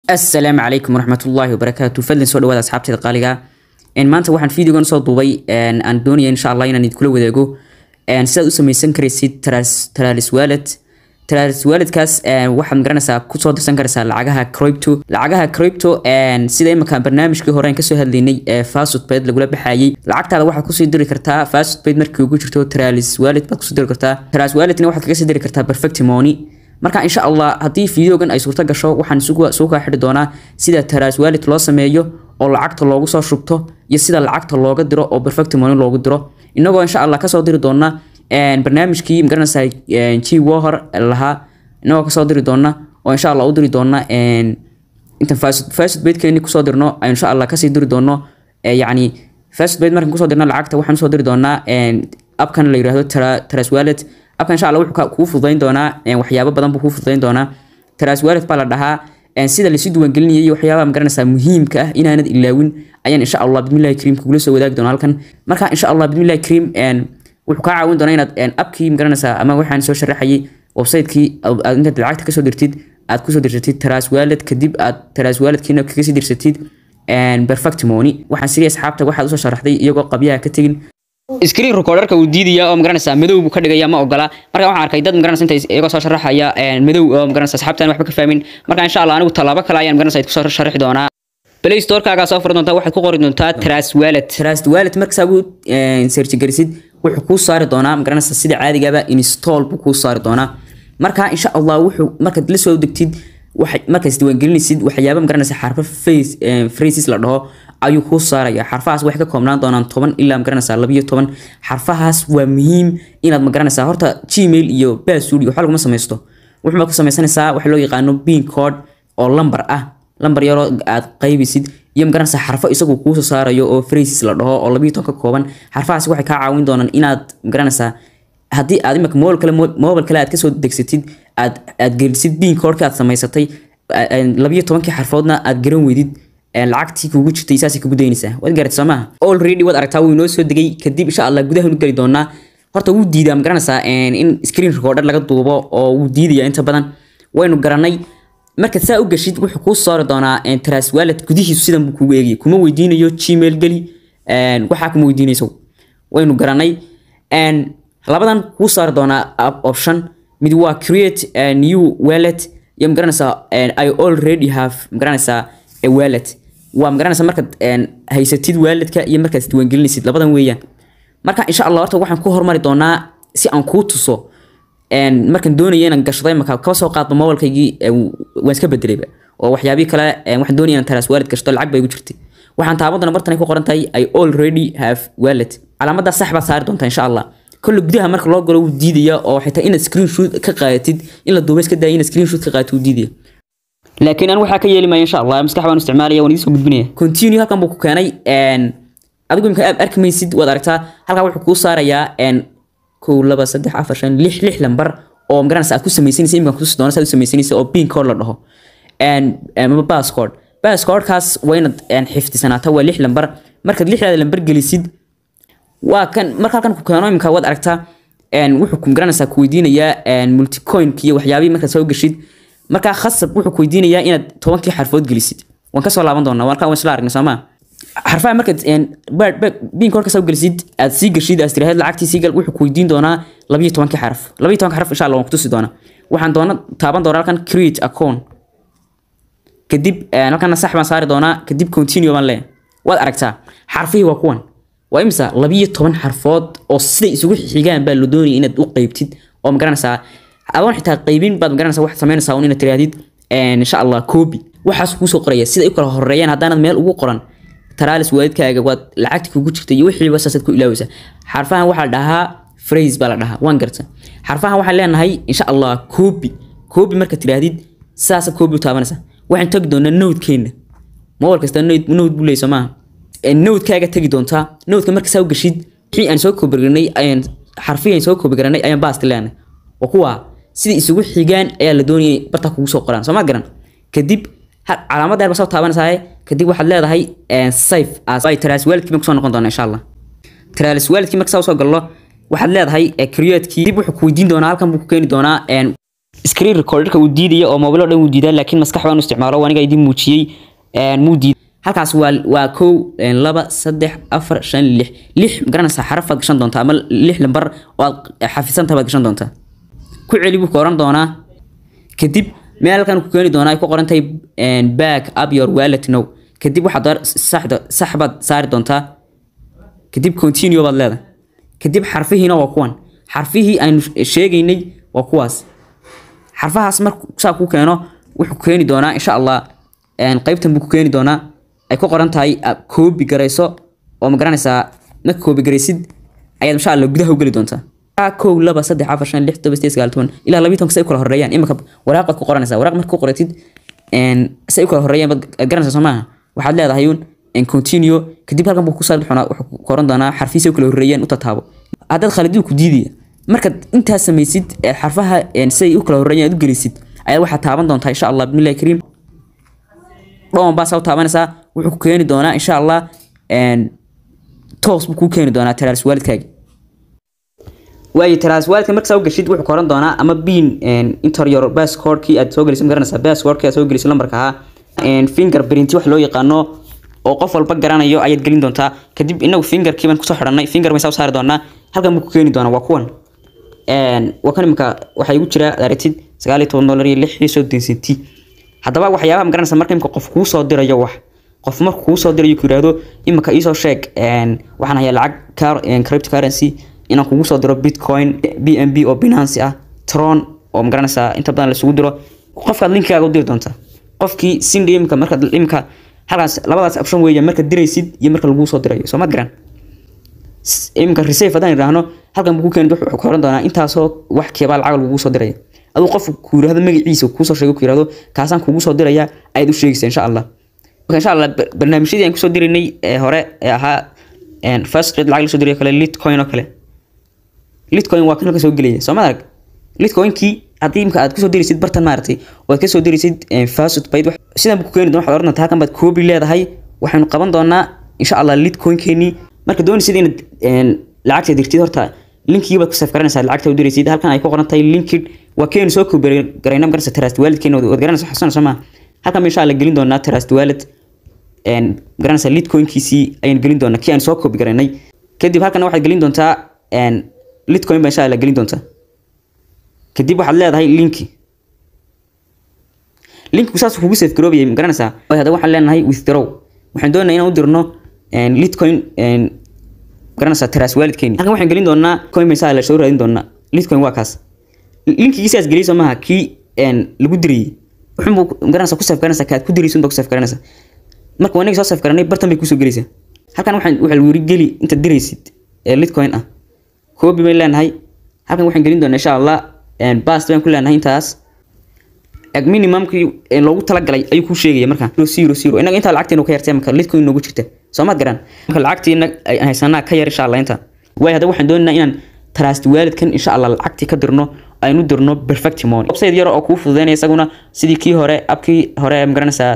asalaamu calaykum waraxmatullaahi wabarakaatu fadlan soo dhawaada asxaabteeda qaaliga ah maanta waxaan videogan soo duubay aan doonaya insha allah inaan idinkula wadaago sidaad u samaysan karaysid taralis wallet taralis walletkaas waxaad magaranaysaa kusoo dirsan karaysaa lacagaha crypto lacagaha crypto sida imika barnaamijkii hore aan kasoo hadlaynay ee fastpaid lagula baxayay lacagtaada waxaad kusii diri kartaa fastpaid markii ugu jirto taralis wallet baad kusoo diri kartaa taralis walletna waxaad kaga sii diri kartaa perfect money marka insha allah haddii videogan ay suurto gasho waxaan isugu kaa xidhi doonaa sida taraas wallet loo sameeyo oo lacagta loogu soo shubto iyo sida lacagta looga diro oo perfect money loogu diro inagoo insha allah kasoo diri doona barnaamijkii magaranaysaa g wohor lahaa inagoo kasoo diri doona oo insha allah u diri doona intan fast baydkeeni kusoo dirno aynu insha allah kasii diri doono yacni fast bayd markan kusoo dirno lacagta waxaan usoo diri doonaa abkan la yirahdo taraas wallet abkan insha allah wuxuu kuu fududayn doonaa waxyaabo badan buu kuu fududayn doonaa taraas wallet baa la dhahaa sida lasu diiwaangelinayay waxyaabaha magaranaysaa muhiimka ah inaanad ilaawin ayaan insha allah bismillahi kariim kugula soo wadaagi doona halkan marka insha allah bismillahi kariim wuxuu kaa caawin doonaa inaad abkii magaranaysaa ama waxaan soo sharaxayay website-kii aad intaad lacagta kasoo dirtid aad kusoo dirsatid taraas wallet kadib aad taraas walletkiina kaga sii dirsatid perfect money waxaan sidii asxaabta waxaad usoo sharaxday iyagoo qabyaha ka tegin screen recorderka uu diidaya oo magaranaysaa madow buu ka dhigaya ma ogola marka waxaan arkay dad magaranaysa inta iyagoo soo sharaxaya madow oo magaranaysa asxaabtan waxba ka fahmin marka insha allah anigu tallaabo kale ayaan magaranaysa kusoo sharaxi doonaa play store-kaagaa soo furi doontaa waxaad ku qori doontaa tras wallet tras wallet markasaa uu search garisid wuxuu kuu saari doonaa magaranaysa sida caadigaba install buu kuu saari doonaa marka insha allah wuxuu markaad la soo degtid markaas diiwaangelinaysid waxyaaba magaranaysa xarfo phrases la dhaho ayuu kuu saaraya xarfahaas waxay ka koobnaan doonaan toban ilaa magaranaysaa labiyo toban xarfahaas waa muhiim inaad magaranaysaa horta gmail iyo basud waxba laguma samaysto wuxuubaad ku samaysanaysaa waxa loo yaqaano bean code oo lambar ah lambar yaroo aad qaybisid iyo magaranaysaa xarfo isagu kuusoo saarayo oo phrases la dhaho oo labiyo toban ka kooban xarfahaas waxay kaa caawin doonaan inaad magaranaysaa haddii aad imika mobile kale mobile kale aad kasoo degsatid aad aad gelisid bean codeka aad samaysatay labiyo tobankii xarfoodna aad garan weydid lacagtii kugu jirtay saasay kugu daynaysaa waad garat soo maaha already waad aragtaa wuu inoo soo degay kadib insha allah gudaha nu geli doonaa horta wuu diidaa ma garanaysaa in screen recorder laga duubo oo wuu diidaya inta badan waynu garanay markaad saa u gashid wuxuu kuu saari doonaa tras wallet gudihiisu sidan buu kugu eegaya kuma weydiinayo gmail geli waxaa kuma weydiinayso waynu garanay labadan kuu saari doonaa option mid waa create a new wallet iyo magaranaysaa i already have magaranaysaa a wallet waa magaranaysaa markaad haysatid walletka iyo markaad isdiiwaangelinaysid labadan weeyaan marka insha allah horta waxaan ku hormari doonaa si aan kuu tuso markaan doonaya inaan gashado imaka kaba soo qaadba mobilkaygii waan iska bedelayba oo waxyaabii kale waxaan doonaya inaan taraas wallet gashto lacag baa igu jirtay waxaan taaban doonaa bartan ay ku qoran tahay i already have wallet calaamadaas sax baad saari doontaa insha allah كل gudaha marka loo galo wuu diidaya oo xitaa inaad screenshot ka qaadatid in la duubay iska daaya inaad screenshot ka qaadato wuu diidaya laakiin aan waxaa ka yeeli maayo insha allah maskax baan isticmaalaya waan idiin soo gudbinaya continue halkan buu ku keenay adigu imka aad arki maysid waad aragtaa halkan wuxuu kuu saarayaa kow laba saddex afar shan lix lix lambar oo magaranaysa aad ku samaysanaysa imkan kutusi doona saad u samaysanaysa oo pin code la dhaho ama passcode passcodekaas waa inaad xifdisanaata waa lix lambar markaad lixdaada lambar gelisid waa kan marka halkan ku keeno imika waad aragtaa wuxuu ku garanaysaa ku weydiinayaa multicoinka iyo waxyaabihii markaad soo geshid markaa khasab wuxuu ku weydiinayaa inaad tobankii xarfood gelisid waan kasoo laaban doonaa waan waan isla aragnay soomaa xarfaha markaad bin korka soo gelisid aad sii geshid aad tiraahd lacagtii sii gal wuxuu ku weydiin doonaa labiyo tobankii xaraf labiyo tobanka xaraf insha allah waan kutusi doonaa waxaan doona taaban doonaa halkan create account kadib halkana sax baan saari doonaa kadib continue baan leeyahay waad aragtaa xarfihii waa kuwan waa imisa labiyo toban xarfood oo siday isugu xigaan baa la doonaya inaad u qeybtid oo magaranaysaa adoon xitaa qeybin baad magaranaysaa waxaad samaynaysaa un inaad tiraahdid insha allah copy waxaas kuusoo qoraya siday u kala horeeyaan haddaanad meel ugu qoran taralis waalidkaaga waad lacagta kugu jirta iyo wixii saasaad ku ilaawaysaa xarfahan waxaa la dhahaa phrase baa la dhahaa waan garta xarfahan waxaan leenahay insha allah copy copy markaad tiraahdid saasa copy u taabanaysaa waxaan tagi doonaa nowdkeenna mobile kasta nowd buu leeyay soo maaha nowdkaaga tagi doontaa nowdka marka saa u gashid wixii aan soo koobigaranay ayaan xarfihii aan soo koobigaranay ayaan baasti leenahay waa kuwa sidai isugu xigaan ayaa la doonayay bartaa kugu soo qoraan soomaad garan kadib calaamad ba soo taabanaysaa kadib waxaad leedahay safe as ay taraas waalidkii kusoo noqon doona insha allah taraas waalidkii marka saa usoo gallo waxaad leedahay createkii dib wuxuu ku weydiin doonaa halkan buu ku keeni doonaa screen recorderka uu diidaya oo mobile oo dhan uu diidaa laakiin maskax baan u isticmaalo aniga idin muujiyey muu diid halkaas waa waa kow laba saddex afar shan lix lix garanaysaa xarafaad gashan doontaa ama lix lambar oo aad xafisantaha baad gashan doontaa ku celi buu ka oran doonaa kadib meel halkan ku keeni doonaa ay ku qoran tahay back up your wallet now kadib waxaad saxda sax baad saari doontaa kadib continue baad leedahay kadib xarfihiina waa kuwan xarfihii aynu sheegaynay waa kuwaas xarfahaas markuu saa ku keeno wuxuu keeni doonaa insha allah qaybtan buu ku keeni doonaa ay ku qoran tahay koobi garayso oo ma garanaysaa marka koobi garaysid ayaad insha allah gudaha u geli doontaa kow laba saddex afar shan lix toban sideed sagaal toban ilaa labiyi tobanka say u kala horeeyaan imika waraaqaad ku qoranaysaa waraaq marka ku qoratid say u kala horeeyaan baad garanaysaa soo maaha waxaad leedahay un continue kadib halkan buu ku saari doonaa wuxuu ku qoran doonaa xarfihiisa u kala horeeyaan u tataabo haddaad khaliduu ku diidaya markaad intaas samaysid xarfaha siday u kala horeeyaan aad u gelisid ayaad waxaad taaban doontaa insha allah bismillahi kariim dhowon baa saa u taabanaysaa wuxuu ku keeni doonaa insha allah toos buu kuu keeni doonaa taraars waalidkaaga waayo taraas waalidka marka saa u gashid wuxuu koran doonaa ama bin interior passcordkii aad soo gelisay magaranaysaa passcordkii aad soo gelisay lambarka ahaa fingerprint wax loo yaqaano oo qof walba garanayo ayaad gelin doontaa kadib inagu fingerkii baan kusoo xidhanay finger baan saa u saari doonaa halkan buu ku keeni doonaa waa kuwan waa kan imika waxaa igu jira aragtid sagaal iyo toban dollar iyo lix iyo soddon senti haddaba waxyaabaha magaranaysa marka imika qof kuu soo dirayo wax qof marka kuu soo dirayo ku yidhaahdo imika iisoo sheeg waxaan hayaa lacag cryptocurrency inaan kugu soo diro bitcoin b n b oo binance ah tron oo magaranaysaa inta badan lasugu diro qofkaad linkigaaga u diri doontaa qofkii sindi imika markaad imika halkaas labadaas option weeya markaad diraysid iyo marka laguu soo dirayo soo ma garan imika receive haddaan idhaahno halkan buu ku keeni wuxuu ku oran doonaa intaasoo wax keebaa lacag lagugu soo diraya aduu qof ku yidhahdo magaciisa kuusoo sheego ku yidhahdo kaasaan kugu soo diraya ayaad u sheegaysa insha allah marka insha allah barnaamijyadii aan kusoo diraynay ee hore ee ahaa first rate lacag lasoo dirayo kale litcoin oo kale litcoin waa kan halka soo gelaya soo ma arag litcoinkii haddii imka aad kusoo diraysid bartan maaragtay oo aad kasoo diraysid fasud bayd sidan buu ku keeni doona waxaad oran doontaa halkan baad koobi leedahay waxaynu qaban doonaa insha allah litcoinkeenii marka doonaysid inaad lacagta dirtid horta linkigii baad ku saf garanaysaa lacagta u diraysid halkan ay ku qoran tahay linkid waa keenu soo koobi garayna magaraysa trust waalidkeena waad garanaysa xasuuna soo maa halkan insha allah gelin doonaa trust wallet garanaysa litcoinkiisii ayaan gelin doonaa kii aan soo koobi garaynay kadib halkan waxaad gelin doontaa litcoin baa insha allah gelin doontaa kadib waxaad leedahay linki linkigu saas kugu safe garoobayay ma garanaysaa haddaba waxaan leenahay withdraw waxaan doonaynaa inaan u dirno litcoin garanaysaa taraas waalidkeeni halkan waxaan gelin doonaa coin baa insha allah soo raadin doonaa litcoin waa kaas linkigii sidaas geliyay soo maaha kii lagu dirayay wuxuunbuu garanaysaa ku safe garanaysaa kaad ku diraysun baa ku safe garanaysaa marka wanagi soo safe garanay bartan bay kusoo gelaysaa halkan waxaan waxaa lagu yiri geli intaad diraysid ee litcoin ah koobi bay leenahay halkan waxaan gelin doonaa insha allah bast baan ku leenahay intaas ag minimumkii loogu talagalay ayuu kuu sheegaya marka zero zero inaga intaa lacagteenu ka yartay marka litcoin noogu jirta soo maad garan marka lacagtiina haysanaa ka yar insha allah inta waayo hadda waxaan doonaynaa inaan trust waalidkan insha allah lacagtii ka dirno aynu dirno perfect money website yar oo kuu fududeynaya isaguna sidii kii hore abkii hore magaranaysaa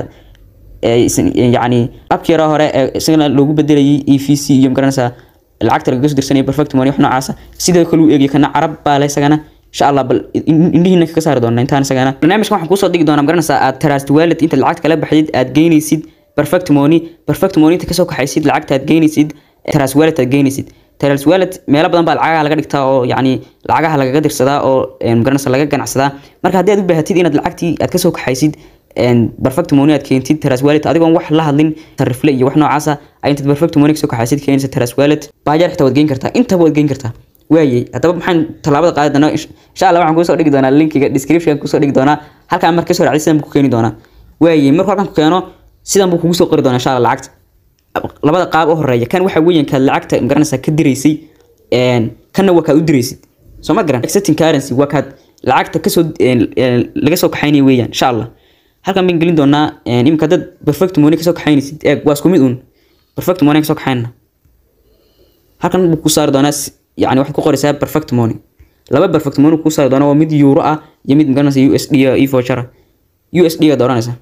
yacni abkii yara hore isagana loogu bedelayay e v c iyo magaranaysaa lacagta lagaga soo dirsanaya perfect money wax noocaasa sidoo kale u eegaya kana carab baa le isagana insha allah bal indhihiina kaga saari doona intaan isagana barnaamijkan waxaan kuusoo dhigi doonaa magaranaysaa aad trust wallet intaad lacagta kala baxdid aad geynaysid perfect money perfect money inta kasoo kaxaysid lacagta aad geynaysid trust wallet aad geynaysid trust wallet meelo badan baa lacagaha laga dhigtaa oo yacni lacagaha lagaga dirsadaa oo magaranaysa laga ganacsadaa marka haddii aad u baahatid inaad lacagtii aad kasoo kaxaysid perfect money aad keentid trust wallet adigoon wax la hadlin sarifle iyo wax noocaasa ay intaad perfect money kasoo kaxaysid keenaysa trust wallet baajaar xitaa waad geyn kartaa intaba waad geyn kartaa waayey haddaba maxaan tallaabada qaadi doonaa insha allah waxaan kusoo dhigi doonaa linkiga description kusoo dhigi doonaa halkaan marka kasoo raacday sidan buu ku keeni doonaa waayey markuu halkan ku keeno sidan buu kugu soo qori doonaa insha allah lacagta labada qaab u horeeya kan waxa weeyaan kaad lacagta magaranaysaa ka diraysay kanna waa kaad u diraysid soo ma garan accepting currency waa kaad lacagta kasoo laga soo kaxaynaya weeyaan insha allah halkan baan gelin doonaa imika dad perfect money kasoo kaxaynaysid eeg waa isku mid uun perfect money kasoo kaxaynana halkan buu ku saari doonaa yani waxaad ku qoraysaa perfect money laba perfect money kuu saari doonaa waa mid euro ah iyo mid magaranaysa u s d iyo voucher u s d gaad oranaysaa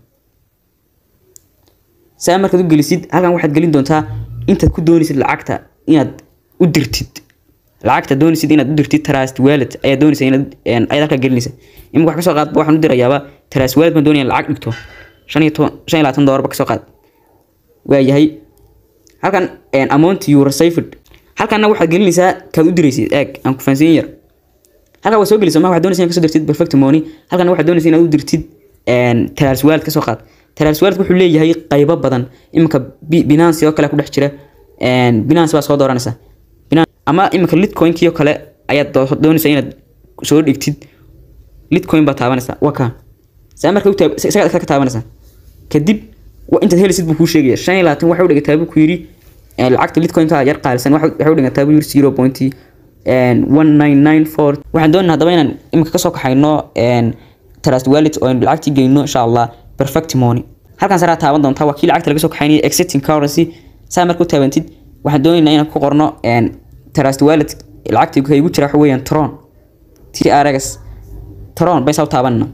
saa markaad u gelisid halkan waxaad gelin doontaa intaad ku doonaysid lacagta inaad u dirtid lacagta doonaysid inaad u dirtid trust wallet ayaa doonaysa inaad een, ayaad halkaa gelinaysa imika wax kasoo qaadba waxaan u dirayaaba trust wallet baan doonaya in lacag dhigto shan iyo toban shan iyo labaatan doolarba kasoo qaad waayahay halkan een, amount you received halkanna waxaad gelinaysaa kaad u diraysid eeg aan ku fahansiin yar halkan waa soo gelisay ma waxaad doonaysaa inaad kasoo dirtid perfect money halkan waxaad doonaysaa inaad u dirtid een, trust wallet kasoo qaad trust wallet wuxuu leeyahay qaybo badan iminka Bi- binance oo kale ku dhex jira een, binance baa soo dooranaysa Binance- ama iminka litcoinkii oo kale ayaad doo- doonaysaa inaad soo dhigtid litcoin baa taabanaysaa waa kaa saa marka u taab- isagaa ka taabanaysaa kadib wa- intaad helisid buu kuu sheegaya shan iyo labaatan waxa u dhigataa buu ku yidhi eh, lacagta litcoinka yar qaalisan waxa waxay u dhigataa buu yidhi zero point one nine nine four waxaan doonaa haddaba inaan imika kasoo kaxayno een, trust wallet oo aynu lacagtii gelino insha allah perfect money halkan saraa taaban doontaa waa kii lacagta laga soo kaxaynaya exiting currency saa marka u taabantid waxaan doonaynaa inaan ku qorno een, trust wallet lacagtii ka igu jira waxa weeyaan tron trx tron baysaa u taabanna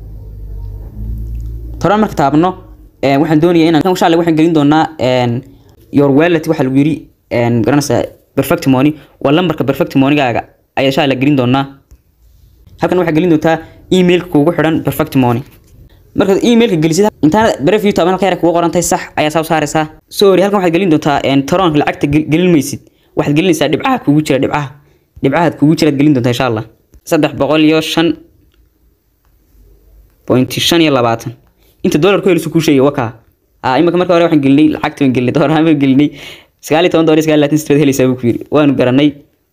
toran marka taabno een, waxaan doonayaa inaan insha Allah waxaan gelin doonaa een, your wallet waxa lagu yiri een, garanaysaa perfect money waa lambarka perfect moneygaaga ayaa insha Allah gelin doonaa halkan waxaa gelin doontaa emailka kuugu xidhan perfect money markaad emailka gelisid intaana breview taaban halka yara kugu qorantahay sax ayaa saa u saaraysaa sorry halkan waxaad gelin doontaa een, toronka lacagta gel- gelin maysid waxaad gelinaysaa dhibcaha kuugu jira dhibcaha dhibcahaad kuugu jiraad gelin doontaa insha Allah saddex boqol iyo shan bointi shan iyo labaatan inta doolar ku helisu kuu sheegay wakaa ah imika marka hore waxaan gelinay lacagta baan gelinay doolar ahaan baan gelinay sagaal iyo toban doolar iyo sagaal iyo labaatan sideed helaysaa buu ku yidhi waanu garanay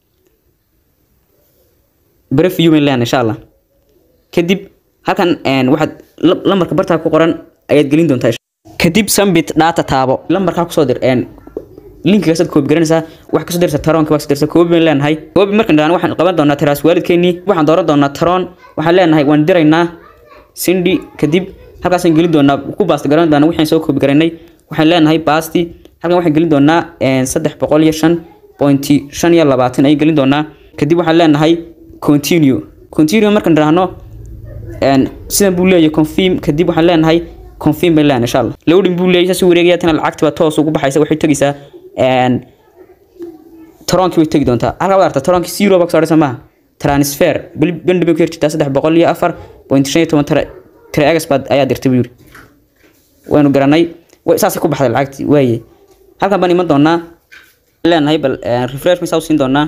breview bayn leenahay insha allah kadib halkan een, waxaad la- lambarka bartaa ku qoran ayaad gelin doontaa insha- kadib sumbit data taabo lambarkaa kusoo dir een, linkigaasaad koobi garanaysaa wax kasoo dirta taroonka baa kasoo dirta koobi baan leenahay koobi markaan dhahno waxaan qaban doonaa tiraas waalidkeenii waxaan dooran doonaa taroon waxaan leenahay waan diraynaa sindi kadib halkaasaan gelin doonaa ku baasti garan doonaa waxaan soo koobi garanay waxaan leenahay baasti halkan waxaan gelin doonaa een, saddex boqol iyo shan pointi shan iyo labaatan ayaan gelin doonaa kadib waxaan leenahay continue continue markaan dhahno een, sidan buu leeyahay confirm kadib waxaan leenahay confirm baan leenahay insha allah loading buu leeyahay saas u wareegaya tana lacagta baa toos ugu baxaysa waxay tegaysaa een, toronkii way tegi doontaa halkaa waad aragtaa toronkii zero baa kasoo dhaysa maaha transfer beli bendi bay ku jirtaa saddex boqol iyo afar point shan iyo toban tara tara egas baad ayaa dirtay buu yiri waynu garanay way saasay ku baxday lacagtii waaye halkan baan iman doonaa leenahay bal eh, refresh misaa u siin doonaa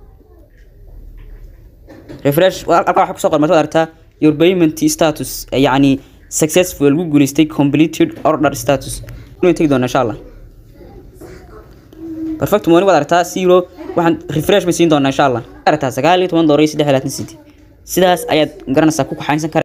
refresh waa- halkaa waxaa kusoo qormay waad aragtaa your payment status eh, yacni successful lagu guuleystay completed order status inuu tegi doonaa insha allah perfect money waad aragtaa zero waxaan refresh bay siin doonaa insha allah aragtaa sagaal iyo toban doolar iyo saddex iyo labaatan city sidaas ayaad garanaysaa ku kaxaynsan kara